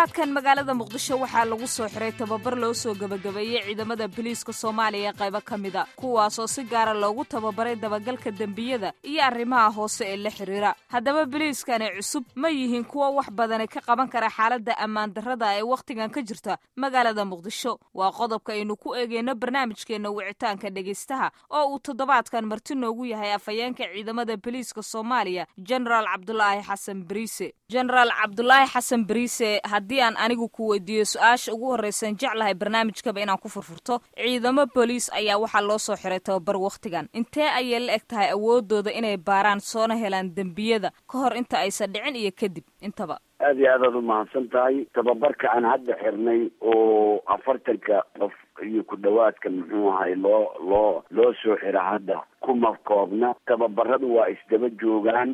toddobaadkan magaalada muqdisho waxaa lagu soo xiray tababar loo soo gebagabeeyey ciidamada biliiska soomaaliya ee qaybo ka mida kuwaasoo si gaara loogu tababaray dabagalka dembiyada iyo arrimaha hoose ee la xidhiira haddaba biliiskani cusub ma yihiin kuwo wax badani ka qaban kara xaaladda ammaan darrada ee wakhtigan ka jirta magaalada muqdisho waa qodobka aynu ku eegeyno barnaamijkeenna wicitaanka dhegaystaha oo uu toddobaadkan marti noogu yahay afhayeenka ciidamada biliiska soomaaliya jenaraal cabdulaahi xasan bariise jenaraal cabdulaahi xasan bariise haddii aan anigu ku weydiiyo su-aasha ugu horreysan jeclahay barnaamijkaba inaan ku furfurto ciidamo booliis ayaa waxaa loo soo xiray tababar wakhtigan intee ayay la eg tahay awoodooda inay baaraan soona helaan dembiyada ka hor inta aysan dhicin iyo kadib intaba aada iyo aadaad umahadsan tahay tababarka aan hadda xirnay oo afartanka qof iyo ku dhawaadka muxuu ahay loo loo loo soo xira hadda kuma koobna tababaradu waa isdaba joogaan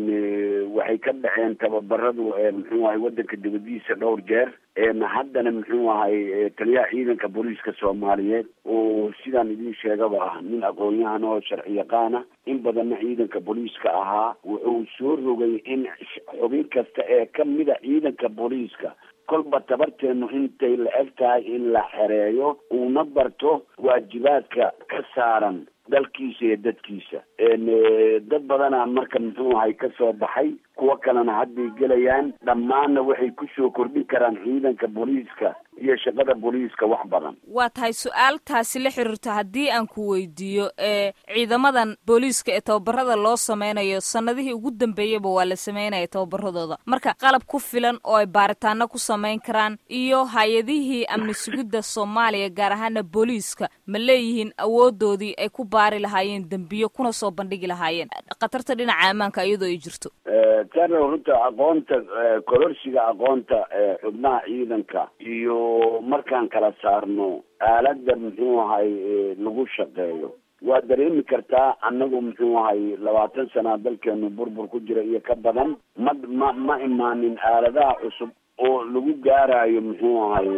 waxay ka dhaceen tababaradu muxuu ahay wadanka dibadiisa dhowr jeer haddana muxuu ahay taliyaha ciidanka booliiska soomaaliyeed oo sidaan idiin sheegaba ah nin aqoon-yahan oo sharci yaqaana in badanna ciidanka booliiska ahaa wuxuu soo rogay in xubin kasta ee kamida ciidanka booliiska kolba tabarteenu intay la eg tahay in la xereeyo uuna barto waajibaadka ka saaran dalkiisa iyo dadkiisa dad badana marka muxuu ahay ka soo baxay kuwo kalena hadday gelayaan dhammaanna waxay kusoo kordhin karaan ciidanka booliiska iyo shaqada booliiska wax badan waa tahay su-aaltaasi la xiriirta haddii aan ku weydiiyo ee ciidamadan booliiska ee tababarada loo sameynayo sanadihii ugu dambeeyaba waa la sameynaya tababaradooda marka qalab ku filan oo ay baaritaano ku sameyn karaan iyo hay-adihii amni sugidda soomaaliya gaar ahaana booliiska ma leeyihiin awoodoodii ay ku baari lahaayeen dembiyo kuna soo bandhigi lahaayeen khatarta dhinaca ammaanka iyadoo ay jirto tana runta aqoonta kororsiga aqoonta xubnaha ciidanka iyo markaan kala saarno aaladda muxuu ahay lagu shaqeeyo waa dareemi kartaa annagu muxuu ahay labaatan sana dalkeenu burbur ku jira iyo ka badan ma ma ma imaanin aaladaha cusub oo lagu gaarayo muxuu ahay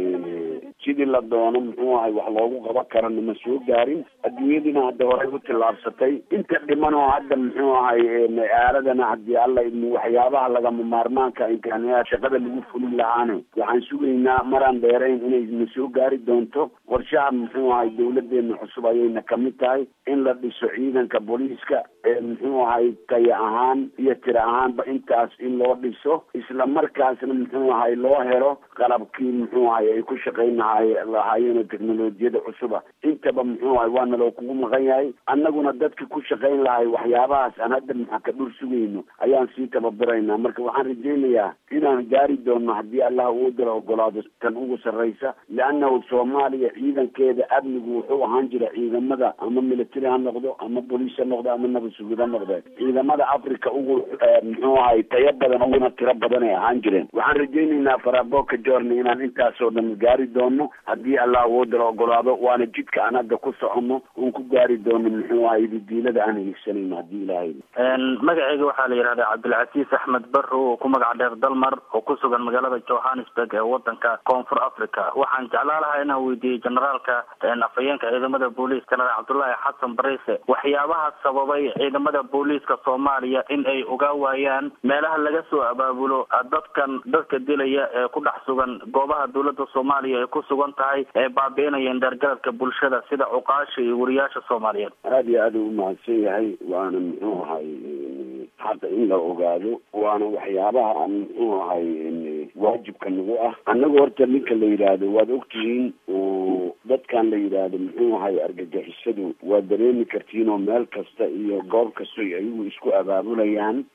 sidii la doono muxuu ahay wax loogu qaban karana ma soo gaarin adduunyadiina hadda horey u tillaabsatay inta dhiman oo hadda muxuu ahay aaladana haddii alla idmo waxyaabaha lagama maarmaanka imkaaniyaa shaqada lagu fulin lahaane waxaan sugaynaa maraan dheerayn inay na soo gaari doonto qorshaha muxuu ahay dawladeena cusub ayayna kamid tahay in la dhiso ciidanka booliiska ee muxuu ahay taya ahaan iyo tira ahaanba intaas in loo dhiso isla markaasna muxuu ahay loo helo qalabkii muxuu ahay ay ku shaqayn lahaayeen oo teknolojiyada cusuba intaba muxuu ahay waana loo kugu maqan yahay annaguna dadka ku shaqayn lahay waxyaabahaas aan hadda maxaa ka dhur sugayno ayaan sii tababaraynaa marka waxaan rajaynayaa inaan gaari doono haddii allah uu dala ogolaado tan ugu sarraysa liannahu soomaaliya ciidankeeda amnigu wuxuu ahaan jira ciidamada ama military ha noqdo ama boliis ha noqdo ama nabad sugid ha noqde ciidamada africa ugu muxuu ahay tayo badan uguna tiro badan ay ahaan jireen waxaan rajaynaynaa faraboka jorni inaan intaasoo dhan gaari doono haddii allah uu dala ogolaado waana jidka aan hadda ku soconno uun ku gaari doono muxuu ahay didiilada aan higsanayno haddii ilaahay magaceyga waxaa la yidhahdaa cabdilcasiis axmed barro oo ku magac dheer dalmar oo ku sugan magaalada johannesburg ee wadanka koonfur africa waxaan jeclaa lahaa inaan weydiiyey generaalka afhayeenka ciidamada booliiska jenaraal cabdullaahi xasan bariise waxyaabaha sababay ciidamada booliiska soomaaliya in ay ogaa waayaan meelaha laga soo abaabulo dadkan dadka dilaya ee ku dhex sugan goobaha dowladda soomaaliya ay ku sugan tahay ee baabi'inayeen dheergaradka bulshada sida cuqaasha iyo wariyaasha soomaaliyeed aada iyo aada u mahadsan yahay waana muxuu ahay hadda in la ogaado waana waxyaabaha muxuu ahay waajibka nagu ah annagu horta ninka la yidhaahdo waad ogtihiin oo dadkan la yidhaahdo muxuu ahay argagixisadu waad dareemi kartiin oo meel kasta iyo goob kasta ayagu isku abaabulayaan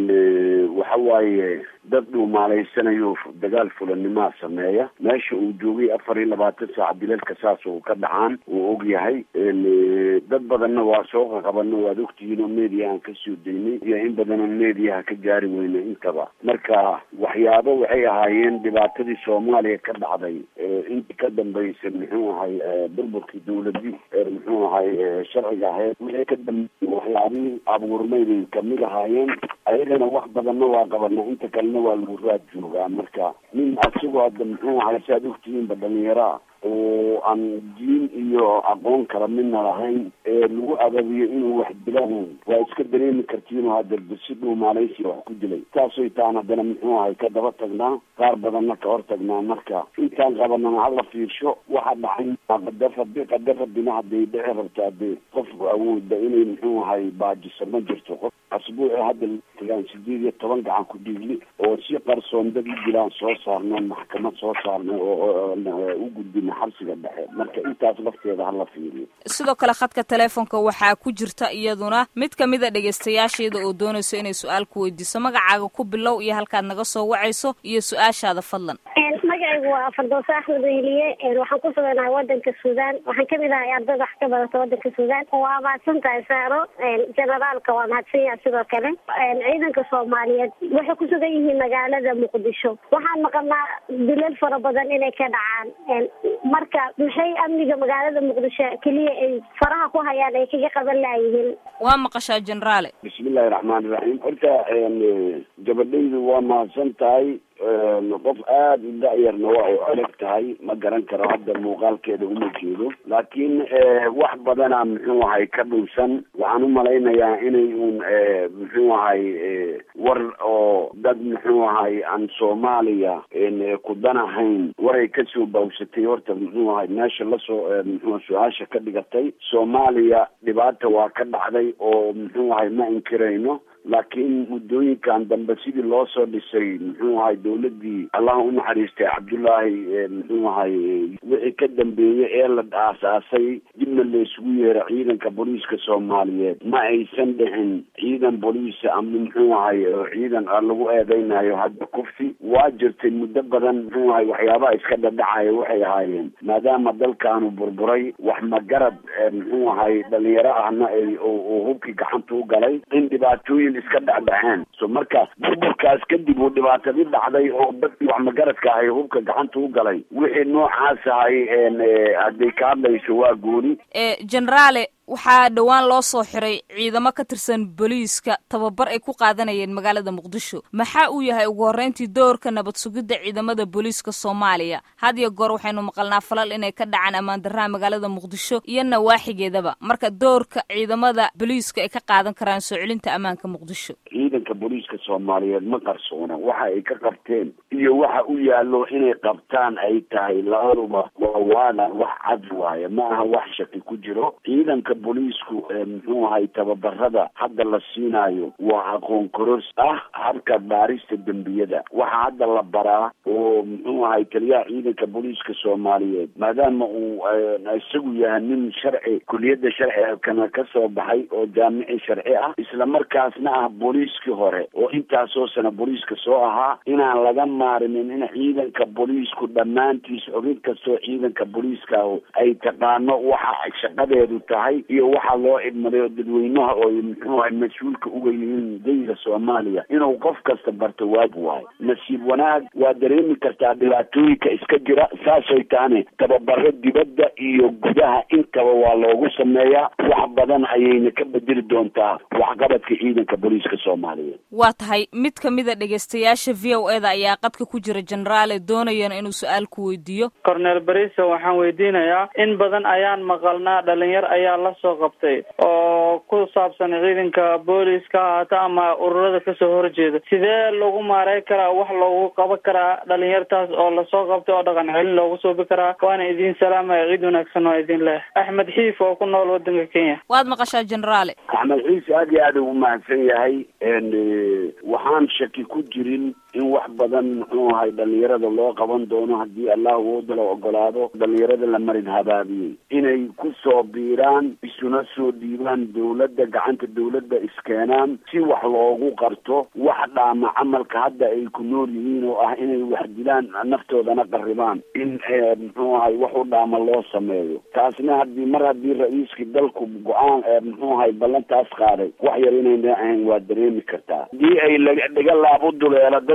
waxa waaye dad dhuumaaleysanayo dagaal fulanimaa sameeya meesha uu joogay afar iyo labaatan saac bilalka saas uu ka dhacaan uu og yahay dad badanna waa soo qaqabano waad ogtihiin oo media aan kasoo daynay iyo in badanoo mediaha ka gaari weyna intaba marka waxyaabo waxay ahaayeen dhibaatadii soomaaliya ka dhacday intii ka dambaysa muxuu ahay burburkii dawladii muxuu ahay sharciga ahayd wixii ka dambeeyay waxyaabihii abuurmay bay kamid ahaayeen ayagana wax badanna waa qabanaa inta kalena waa lagu raad joogaa marka nin asigoo hadda muxuu ahay si aad ogtihiinba dhalinyaraa oo aan diin iyo aqoon kala midna lahayn ee lagu ababiyo inuu wax dilaan waa iska dareemi kartiinoo hadda si dhuu maalaysiya wax ku dilay taasoy taan haddana muxuu ahay ka daba tagnaa qaar badanna ka hor tagnaa marka intaan qabanana hala fiirsho waxa dhacay qadar rabi qadar rabbina hadday dhici rabto hadee qof awooda inay muxuu ahay baajiso ma jirto qof asbuuci hadda tagaan sideed iyo toban gacan ku dhiigli oo si qarsoon dad u dilaan soo saarno maxkamad soo saarno oo u gudbin xabsiga dhexe marka intaas lafteeda hala fiiriyo sidoo kale khadka teleefonka waxaa ku jirta iyaduna mid kamid a dhegaystayaasheeda oo doonayso inay su-aal ku weydiiso magacaaga ku bilow iyo halkaad naga soo wacayso iyo su-aashaada fadlan magacaygu waa fardooso axmed weheliye waxaan ku suganahay wadanka suudaan waxaan kamid ahay ardayda wax ka badata wadanka suudaan waa mahadsan tahay saaro generaalka waa mahadsan yaha sidoo kale ciidanka soomaaliyeed waxay ku sugan yihiin magaalada muqdisho waxaan maqalnaa dilal fara badan inay ka dhacaan marka maxay amniga magaalada muqdisho keliya ay faraha ku hayaan ay kaga qaban laayihiin waa maqashaa generaale bismillahi raxmaani raxiim horta gabadhaydu waa mahadsan tahay qof aada u da-yarna waa u adag tahay ma garan karo hadda muuqaalkeeda uma jeedo laakiin wax badana muxuu ahay ka dhunsan waxaan u malaynayaa inay uun muxuu ahay war oo dad muxuu ahay aan soomaaliya ku dan ahayn waray kasoo bawsatay horta muxuu ahay meesha lasoo muxuu su-aasha ka dhigatay soomaaliya dhibaata waa ka dhacday oo muxuu ahay ma inkirayno laakiin muddooyinkan dambe sidii loo soo dhisay muxuu ahay dawladii allah u naxariistay cabdullaahi muxuu ahay wixii ka dambeeyey ee la aasaasay dibna laysugu yeero ciidanka booliiska soomaaliyeed ma aysan dhicin ciidan booliisa ama muxuu ahay ciidan lagu eedeynayo hadda kufsi waa jirtay muddo badan muxuu ahay waxyaabaha iska dhadhacaya waxay ahaayeen maadaama dalkaanu burburay wax magarad muxuu ahay dhalinyaro ahna ay uu hubkii gacanta u galay in dhibaatooyin iska dhacdhaceen so markaas burburkaas kadib uu dhibaatadii dhacday oo dadkii wax magaradka ahay hubka gacanta u galay wixii noocaas ahay hadday ka hadlayso waa gooni generaale waxaa dhowaan loo soo xiray ciidamo ka tirsan booliiska tababar ay ku qaadanayeen magaalada muqdisho maxaa uu yahay ugu horreyntii doorka nabad sugidda ciidamada booliiska soomaaliya had iyo goor waxaynu maqalnaa falal inay ka dhacaan ammaan darraha magaalada muqdisho iyo nawaaxigeedaba marka doorka ciidamada booliiska ay ka qaadan karaan soo celinta ammaanka muqdisho ciidanka booliiska soomaaliyeed ma qarsoona waxa ay ka qabteen iyo waxa u yaallo inay qabtaan ay tahay labaduba waa waana wax cad waaye ma aha wax shaki ku jiro ciidanka booliisku muxuu ahay tababarada hadda la siinaayo waa aqoon koros ah habka baarista dembiyada waxaa hadda la baraa oo muxuu ahay taliyaha ciidanka booliiska soomaaliyeed maadaama uu isagu yahay nin sharci kuliyadda sharcigana ka soo baxay oo jaamici sharci ah isla markaasna ah booliiskii hore oo intaasoo sana booliiska soo ahaa inaan laga maarinin in ciidanka booliisku dhammaantiis xubin kastoo ciidanka booliiska ay taqaano waxa shaqadeedu tahay iyo waxaa loo idmaday oo dadweynaha oo muxuu ahay mas-uulka uga yihiin dayga soomaaliya inuu qof kasta barto waajib waayo nasiib wanaag waa dareemi kartaa dhibaatooyinka iska jira saasay taane tababaro dibadda iyo gudaha intaba waa loogu sameeyaa wax badan ayayna ka bedeli doontaa waxqabadka ciidanka booliiska soomaaliyeed waa tahay mid ka mid a dhegaystayaasha v o e da ayaa qadka ku jira generaale doonayana inuu su-aal ku weydiiyo cornel bariso waxaan weydiinayaa in badan ayaan maqalnaa dhalinyar ayaa la soo qabtay oo ku saabsan ciidanka booliiska haata ama ururada kasoo horjeeda sidee lagu maaray karaa wax loogu qaban karaa dhalinyartaas oo lasoo qabtay oo dhaqan celin loogu suubi karaa waana idin salaamaya ciid wanaagsan waa idin leh axmed xiif oo ku nool wadanka kenya waad maqashaa generaale axmed xiis aad iyo aad ugu mahadsan yahay waxaan shaki ku jirin in wax badan muxuu ahay dhalinyarada loo qaban doono haddii allah wooda la ogolaado dhalinyarada la marin habaabiyey inay ku soo biiraan isuna soo dhiibaan dawladda gacanta dawladda iskeenaan si wax loogu qarto wax dhaama camalka hadda ay ku nool yihiin oo ah inay wax dilaan naftoodana qarribaan in muxuu ahay wax u dhaama loo sameeyo taasna haddii mar haddii ra-iiskii dalku go-aan muxuu ahay ballantaas qaaday wax yar inayna ahayn waa dareemi kartaa haddii ay dhiga laab u duleelo dad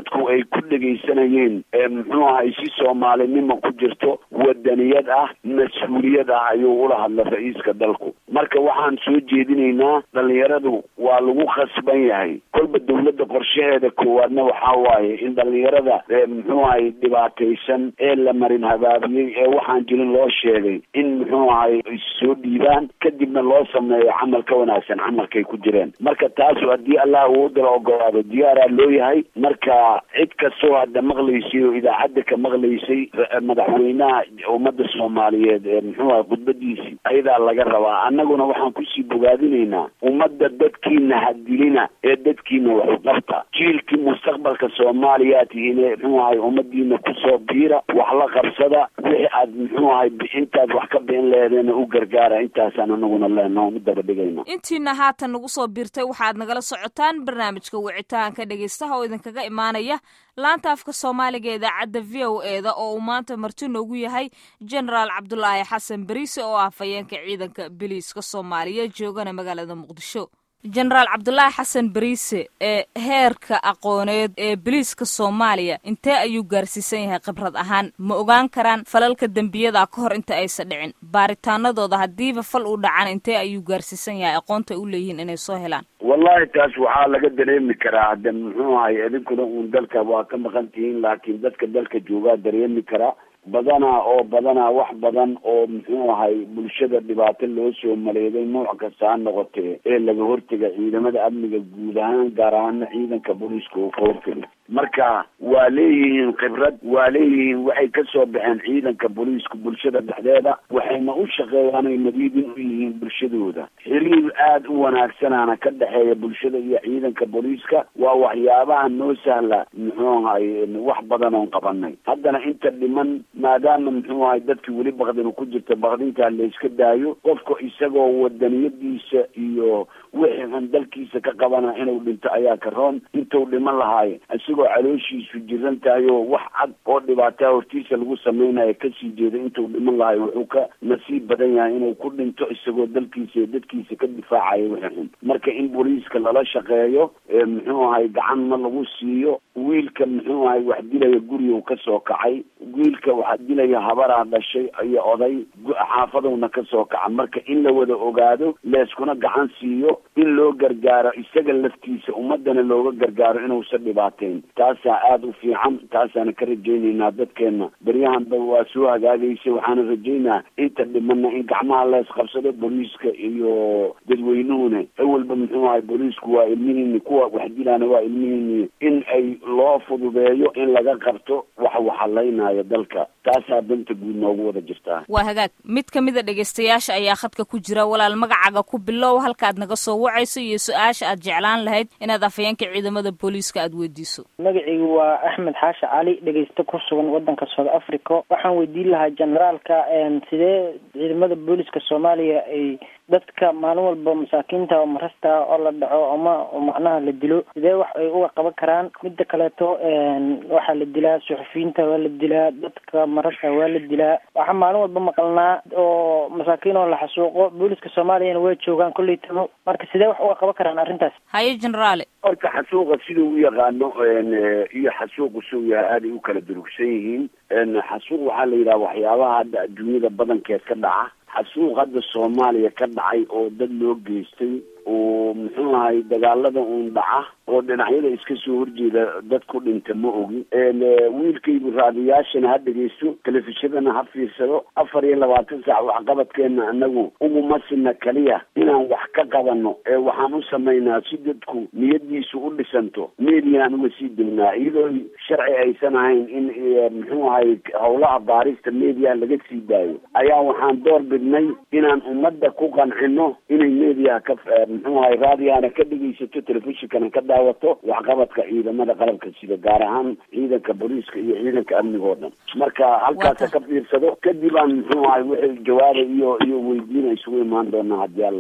dadku ay ku dhegaysanayeen muxuu ahay si soomaalinimo ku jirto wadaniyad ah mas-uuliyad ah ayuu ula hadlay ra-iiska dalku marka waxaan soo jeedinaynaa dhalinyaradu waa lagu khasban yahay kolba dawladda qorshaheeda koowaadna waxaa waaye in dhalinyarada muxuu ahay dhibaataysan ee la marin habaabiyey ee waxaan jirin loo sheegay in muxuu ahay soo dhiibaan kadibna loo sameeyo camal ka wanaagsan camalkay ku jireen marka taasu haddii allah uu dala ogolaado diyaaraa loo yahay marka cid kastoo hadda maqlaysay oo idaacadda ka maqlaysay madaxweynaha ummadda soomaaliyeed ee muxuu ahay khudbadiisii ayadaa laga rabaa annaguna waxaan kusii bogaadinaynaa ummadda dadkiina hadilina ee dadkiina waxu qabta jiilkii mustaqbalka soomaaliya tihiin muxuu ahay ummadiina kusoo biira wax la qabsada wixii aad muxuu ahay intaad wax ka bixin lehedeena u gargaara intaasaan anaguna leenaho u daba dhigayna intiina haatan nagu soo biirtay waxaad nagala socotaan barnaamijka wicitaanka dhegaystaha oo idinkaga imaanaya laanta afka soomaaliga ee idaacadda v o e da oo uu maanta marti noogu yahay genaraal cabdulaahi xasan beriise oo ah fayeenka ciidanka biliiska soomaaliya joogana magaalada muqdisho genaraal cabdulaahi xasan beriise ee heerka aqooneed ee biliiska soomaaliya intee ayuu gaarsiisan yahay khibrad ahaan ma ogaan karaan falalka dembiyada ka hor inta aysan dhicin baaritaanadooda haddiiba fal uu dhacan intee ayuu gaarsiisan yahay aqoonta u leeyihiin inay soo helaan wallahi taas waxaa laga dareemi karaa hadde muxuu ahay idinkuna uun dalka waa ka maqan tihiin laakiin dadka dalka joogaa dareemi karaa badanaa oo badanaa wax badan oo muxuu ahay bulshada dhibaato loo soo maleeday nooc kasta ha noqotee ee laga hortega ciidamada amniga guud ahaan gaar ahaana ciidanka booliiska oo ka hortega marka waa leeyihiin khibrad waa leeyihiin waxay ka soo baxeen ciidanka booliiska bulshada dhexdeeda waxayna u shaqeeyaan ay nadiidin u yihiin bulshadooda xiriir aada u wanaagsanaana ka dhexeeya bulshada iyo ciidanka booliiska waa waxyaabaha noo sahla muxuu ahay wax badan oon qabanay haddana inta dhiman maadaama muxuu ahay dadki weli bakdinu ku jirta bakdintaa layska daayo qofka isagoo wadaniyadiisa iyo wixii aan dalkiisa ka qabana inuu dhinto ayaa ka roon intuu dhiman lahaayo isagoo calooshiisu jiran tahay oo wax cad oo dhibaataa hortiisa lagu samaynayo kasii jeeda intuu dhiman lahayo wuxuu ka nasiib badan yahay inuu ku dhinto isagoo dalkiisa iyo dadkiisa ka difaacayo wixii xun marka in booliiska lala shaqeeyo muxuu ahay gacanna lagu siiyo wiilka muxuu ahay wax dilaya gurigu kasoo kacay wiilka wax dilaya habaraa dhashay iyo oday xaafadowna kasoo kaca marka in la wada ogaado leeskuna gacan siiyo in loo gargaaro isaga laftiisa ummadana looga gargaaro inuusan dhibaateyn taasaa aada u fiican taasaana ka rajaynaynaa dadkeena beryahanba waa soo hagaagaysa waxaana rajaynaa inta dhimana in gacmaha lees qabsado booliiska iyo dadweynuhuna awalba muxuu ahay booliisku waa ilmihiini kuwa wax dilaana waa ilmihiini in ay loo fududeeyo in laga qabto wax waxalaynayo dalka taasaa danta guud noogu wada jirtaa waa hagaag mid ka mid a dhegaystayaasha ayaa khadka ku jira walaal magacaaga ku bilow halkaad naga soo wacayso iyo su-aasha aad jeclaan lahayd inaad afayeenka ciidamada booliiska aada weydiiso magacaygu waa axmed xaashi cali dhegaysto ku sugan wadanka south africa waxaan weydiin lahaa generaalka sidee ciidamada booliiska soomaaliya ay dadka maalin walba masaakiinta oo marasta oo la dhaco ama macnaha la dilo sidee wax ay uga qaban karaan midda kaleeto waxaa la dilaa suxufiyiinta waa la dilaa dadka marasta waa la dilaa waxaa maalin walba maqalnaa oo masaakiin oo la xasuuqo booliiska soomaaliyana way joogaan kolley tabo marka sidee wax uga qaban karaan arrintaas haye generaale horta xasuuqa siduu u yaqaano iyo xasuuqu siduu yahay aaday u kala durugsan yihiin xasuuq waxaa la yidhaha waxyaabaha hadda adduunyada badankeed ka dhaca xasuuq hadda soomaaliya ka dhacay oo dad loo geystay oo muxuu ahay dagaalada uun dhaca oo dhinacyada iska soo horjeeda dad ku dhinta ma ogi wiilkaygu raadiyaashana ha dhegaysto telefishadana ha fiirsado afar iyo labaatan saac waxqabadkeena anagu uguma sina kaliya inaan wax ka qabano ee waxaan u samaynaa si dadku niyadiisu u dhisanto mediaan uga sii degnaa iyadoo sharci aysan ahayn in muxuu ahay howlaha baarista mediaha laga sii daayo ayaa waxaan door bidnay inaan ummadda ku qancino inay mediaha ka muxuu ahay raadiyana ka dhegaysato telefishinkana ka daawato waxqabadka ciidamada qalabka sida gaar ahaan ciidanka booliiska iyo ciidanka amniga oo dhan marka halkaasa ka fiirsado kadib aan muxuu ahay wixii jawaaba iyo iyo weydiina isugu imaan doonaa haddii alla idin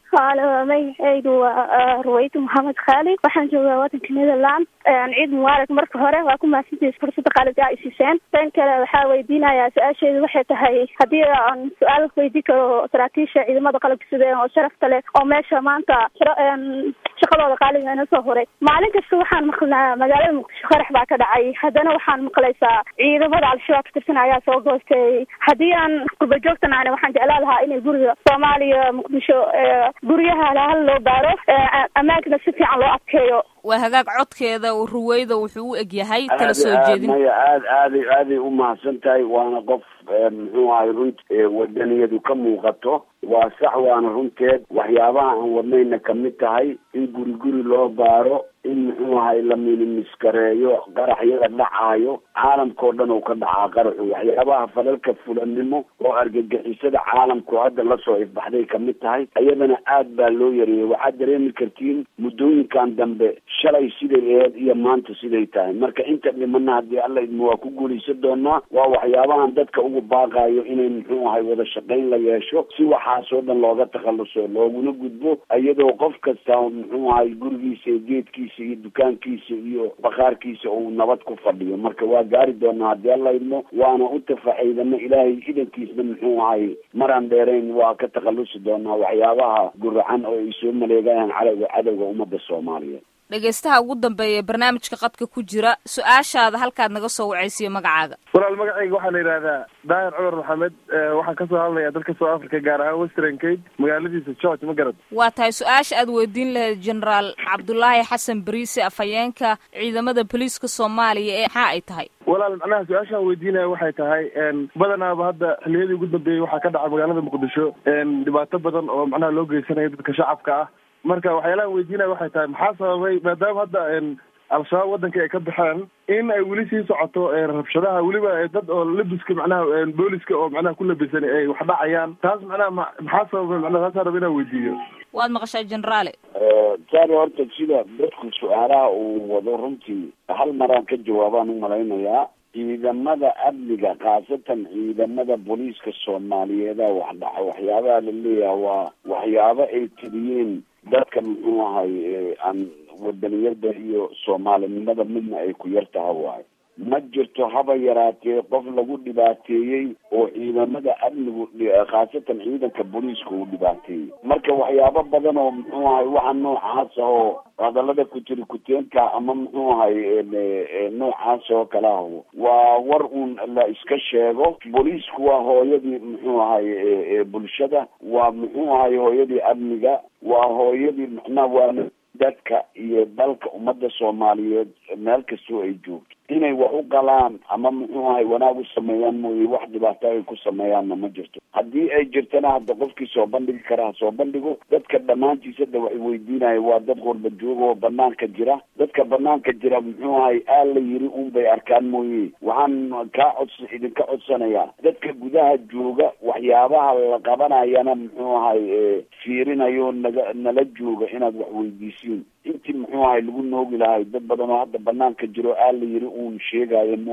haalo magacaydu waa ruwayda maxamed khaalid waxaan joogaa wadanka netherland ciid mubaarak marka hore waa ku mahadsantiis fursada qaalid aa isiiseen tan kale waxaa weydiinayaa su-aasheedu waxay tahay haddii aan su-aal weydii karo saraakiisha ciidamada qalabka sudeen oo sharafta leh oo meesha maanta shaqadooda qaaliga ina soo huray maalin kasta waxaan maqlnaa magaalada muqdisho qarax baa ka dhacay haddana waxaan maqlaysaa ciidamada al-shabaab ka tirsan ayaa soo goostay haddii aan qurba joogtan ahna waxaan jeclaan lahaa inay guriga soomaaliya muqdisho guryaha hal loo baaro ammaankana si fiican loo adkeeyo waa hagaag codkeeda ruweyda wuxuu u egyahay kala soo jeedin maya aad aaday aaday u mahadsan tahay waana qof muxuu ahay runt wadaniyadu ka muuqato waa sax waana runteed waxyaabaha aan wadnayna kamid tahay in guri guri loo baaro in muxuu ahay la minimiskareeyo qaraxyada dhacaayo caalamkao dhan oo ka dhacaa qaraxu waxyaabaha falalka fulanimo oo argagixisada caalamku hadda lasoo ifbaxday kamid tahay iyadana aad baa loo yareeyay waxaad dareemi kartiin muddooyinkan dambe shalay siday aheyd iyo maanta siday tahay marka inta dhimana haddii alla idmo waa ku guulaysan doonaa waa waxyaabahan dadka ugu baaqaayo inay muxuu ahay wada shaqayn la yeesho si waxaasoo dhan looga takhaluso looguna gudbo iyadoo qof kasta muxuu ahay gurigiisa iyo geedkiisa iyo dukaankiisa iyo bakaarkiisa uu nabad ku fadhiyo marka waa gaari doonaa haddii alla idmo waana u tafaxaydana ilaahay idankiisna muxuu ahay maraan dheerayn waa ka takhalusi doonaa waxyaabaha guracan oo ay soo maleegayaan cadowga cadowga ummadda soomaaliyeed dhegaystaha ugu dambeeya ee barnaamijka qadka ku jira su-aashaada halkaad naga soo wacaysiyo magacaaga walaal magacayga waxaa la yidhahdaa daahir cumar maxamed waxaan kasoo hadlayaa dalka south africa gaar ahaan western cape magaaladiisa george ma garad waa tahay su-aasha aad weydiin lahayd generaal cabdulaahi xasan bariise afhayeenka ciidamada booliiska soomaaliya ee maxaa ay tahay walaal macnaha su-aashaan weydiinaya waxay tahay badanaaba hadda xiliyadii ugu dambeeyey waxaa ka dhaca magaalada muqdisho dhibaato badan oo macnaha loo geysanayo dadka shacabka ah marka waxyaalahan weydiinaya waxay tahay maxaa sababay maadaama hadda al-shabaab waddanka ay ka baxeen in ay weli sii socoto rabshadaha weliba dad oo labiska macnaha booliska oo macnaha ku labisan ay wax dhacayaan taas macnaha ma maxaa sababay macnaha taasa raba inaan weydiiyo waad maqashaa generaale saari horta sida dadku su-aalaha uu wado runtii hal maraan ka jawaabaan u malaynayaa ciidamada amniga khaasatan ciidamada booliiska soomaaliyeeda wax dhaca waxyaabaha la leeyaha waa waxyaabo ay tiriyeen dadka muxuu ahay aan wadaniyada iyo soomaalinimada midna ay ku yar taha waayo ma jirto haba yaraatee qof lagu dhibaateeyey oo ciidamada amnigu khaasatan ciidanka booliiska uu dhibaateeyey marka waxyaabo badan oo muxuu ahay waxa noocaas oo hadalada kutiri kuteenka ama muxuu ahay noocaas oo kale ah waa war uun la iska sheego booliisku waa hooyadii muxuu ahay bulshada waa muxuu ahay hooyadii amniga waa hooyadii macnaha waa dadka iyo dalka ummadda soomaaliyeed meel kastoo ay joogto inay wax u galaan ama muxuu ahay wanaag u sameeyaan mooye wax dhibaato ay ku sameeyaanna ma jirto haddii ay jirtana hadda qofkii soo bandhigi kara ha soo bandhigo dadka dhammaantiisada waxay weydiinaya waa dad qurba jooga oo banaanka jira dadka banaanka jira muxuu ahay aal la yiri un bay arkaan mooye waxaan kaa cods idinka codsanayaa dadka gudaha jooga waxyaabaha la qabanayana muxuu ahay fiirinayo naga nala jooga inaad wax weydiisiin intii muxuu ahay lagu noogi lahay dad badan oo hadda banaanka jiro aal la yiri uun sheegayo m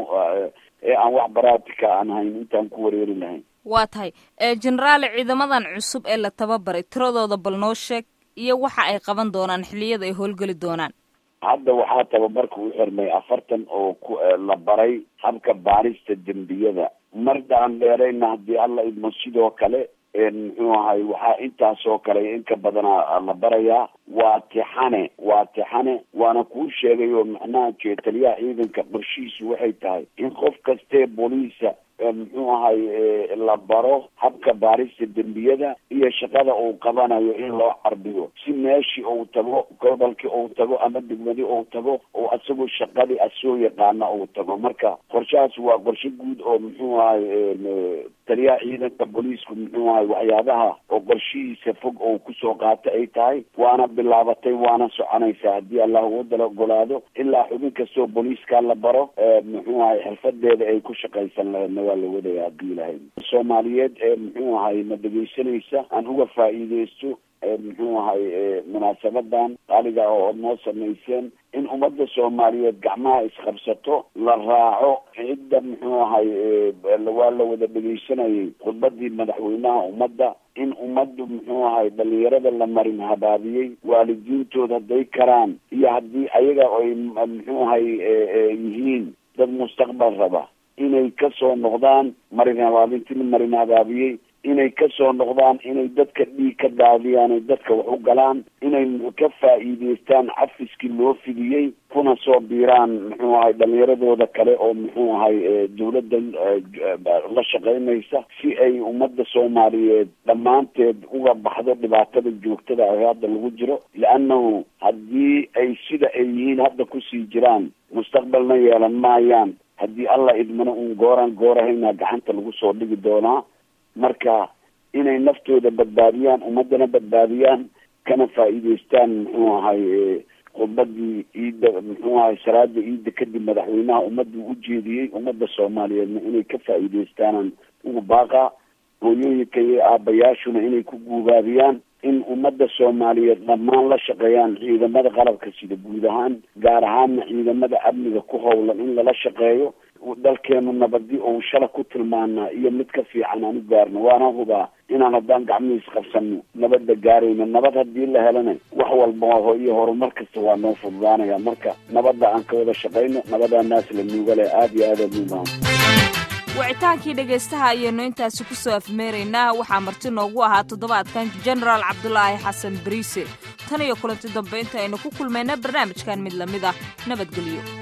ee aan wax baraatika aan hayn intaan ku wareeri lahayn waa tahay generaale ciidamadan cusub ee la tababaray tiradooda bal noo sheeg iyo waxa ay qaban doonaan xilliyada ay howlgeli doonaan hadda waxaa tababarka u xirmay afartan oo ku la baray habka baarista dembiyada mardaan dheerayna haddii alla idmo sidoo kale muxuu ahay waxaa intaasoo kale inka badana la barayaa waa tixane waa tixane waana kuu sheegay oo macnaha jeetaliyaha ciidanka qorshihiisu waxay tahay in qof kastee booliisa muxuu ahay la baro habka baarista dembiyada iyo shaqada uu qabanayo in loo carbiyo si meeshii uu tago gobolkii uu tago ama degmadii uu tago oo asagoo shaqadii asoo yaqaana uu tago marka qorshahaas waa qorshe guud oo muxuu ahay taliyaha ciidanka booliisku muxuu ahay waxyaabaha oo qorshihiisa fog oo kusoo qaata ay tahay waana bilaabatay waana soconaysaa haddii allah ugu dala ogolaado ilaa xubin kastoo booliiskaa la baro muxuu ahay xirfadeeda ay ku shaqaysan laheedna waa la wadaya haddii ilahay soomaaliyeed ee muxuu ahay ma dhegaysanaysa aan uga faa'iideysto muxuu ahay munaasabadan qaaliga oo od noo samayseen in ummadda soomaaliyeed gacmaha isqabsato la raaco cidda muxuu ahay waa la wada dhegeysanayay khudbadii madaxweynaha ummadda in ummaddu muxuu ahay dhalinyarada la marin habaabiyey waalidiintooda hadday karaan iyo haddii ayaga ay muxuu ahay yihiin dad mustaqbal raba inay kasoo noqdaan marin habaabintii la marin habaabiyey inay kasoo noqdaan inay dadka dhiig ka daadiyaan ay dadka wax u galaan inay ka faa'iideystaan cafiskii loo fidiyey kuna soo biiraan muxuu ahay dhalinyaradooda kale oo muxuu ahay dawladda la shaqeynaysa si ay ummadda soomaaliyeed dhammaanteed uga baxdo dhibaatada joogtada ah hadda lagu jiro liannahu haddii ay sida ay yihiin hadda kusii jiraan mustaqbalna yeelan maayaan haddii allah idmana uun gooraan goorahayna gacanta lagu soo dhigi doonaa marka inay naftooda badbaadiyaan ummadana badbaadiyaan kana faa'iideystaan muxuu ahay khudbadii ciidda muxuu ahay salaada ciidda kadib madaxweynaha ummaddu u jeediyey ummadda soomaaliyeedna inay ka faa'iideystaanaan ugu baaqa hooyooyinka iyo aabayaashuna inay ku guubaabiyaan in ummadda soomaaliyeed dhammaan la shaqeeyaan ciidamada qalabka sida guud ahaan gaar ahaanna ciidamada amniga ku howlan in lala shaqeeyo dalkeenu nabadi ou shala ku tilmaanaa iyo mid ka fiican aan u gaarno waana hubaa inaan haddaan gacmihiis qabsano nabadda gaarayno nabad haddii la helana wax walba iyo horumar kasta waa noo fududaanaya marka nabadda aan ka wada shaqayno nabadaa naas la nuuga leh aada iyo aada muubaan wicitaankii dhegaystaha ayaynu intaasi ku soo afmeeraynaa waxaa marti noogu ahaa toddobaadkan jenaraal cabdulaahi xasan bariise tan iyo kulanti dambe inta aynu ku kulmayna barnaamijkan mid lamid ah nabadgelyo